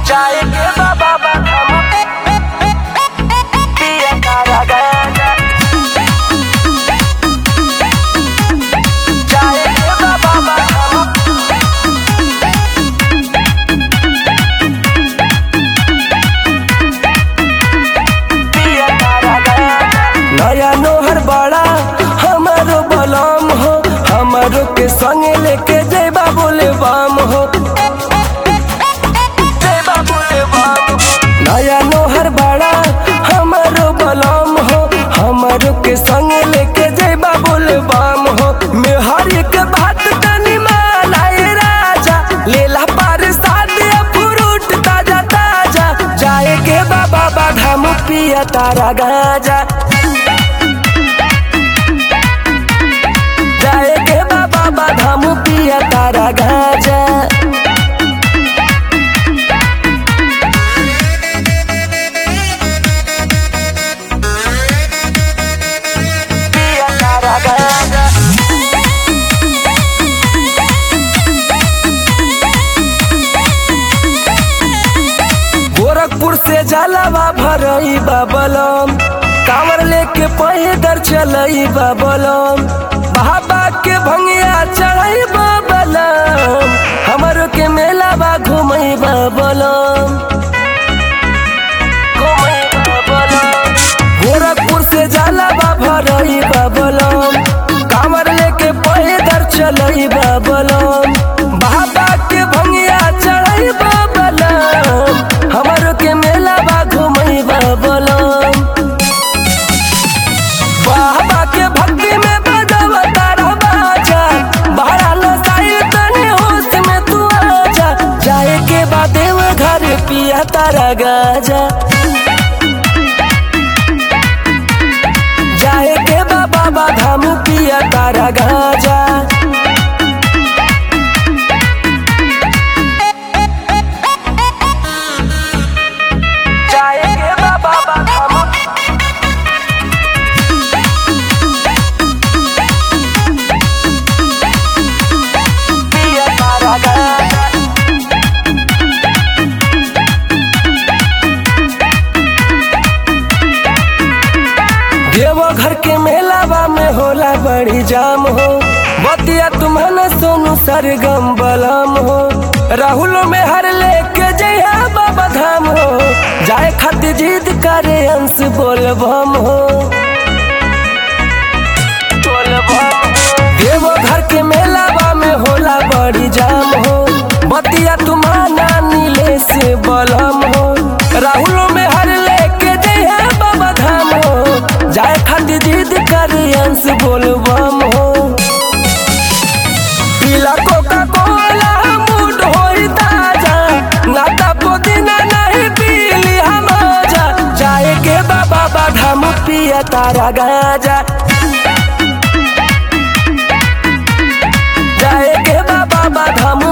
जाए के बाबा बाबा पिया कारा गाजा जाए के बाबा बाबा पिया कारा गाजा नया नोहर बड़ा हमारो बलम हो हमारो के संगे लेके जेबा बोले बाम हो जेबा बोले बाम हो नया नोहर बड़ा हमारो बलम हो हमारो के संगे लेके जेबा बोले बाम हो मेहर के बात तनी मानाए राजा लेला पार सादिया फ्रूट ताजा ताजा जाए के बाबा बाधाम पिया तारा गाजा जाए के बाबा बाधाम पिया तारा गाजा पिया तारा गाजा गोरखपुर से जलावा भरई बाबलम कांवर लेके पैदर चलई बाबलम बाबा के भंगिया चढ़ई बाबलम हमरो के मेला बा घुमई बाबलम घुमई बाबलम गोरखपुर से जलावा भरई बाबलम कांवर लेके पैदर चलई बाबलम बाबा के भंगिया चढ़ई बाबलम हमरो के मेला बा घुमई बाबलम बाबा के भक्ति में बजाव तारा बाजा बहरा लो साइल तनी होश में तू आजा जाए के बाद देव घर पिया तारा गाजा जाए के बाबा बाधाम पिया तारा गाजा जाए के बाबा बाधाम पिया तारा गाजा देवघर के मेलावा में होला बड़ी जाम हो बतिया तुम्हारा सोनू सरगम बलम हो राहुल में हर लेके जया बाबा धाम हो जाए खातिर जिद करे अंश बोलबम हो देवघर के मेलावा में होला बड़ी जाम हो बतिया तुम्हारा नीले से बलम हो राहुल में हर लेके जया बाबा धाम हो जाए खातिर जिद करे अंश बोलबम हो पीला कोका कोला मूड होई ताजा नाता पुदीना नहीं पीली हम जा जाए के बाबा बाधाम पिया तारा गाजा जाए के बाबा बाधाम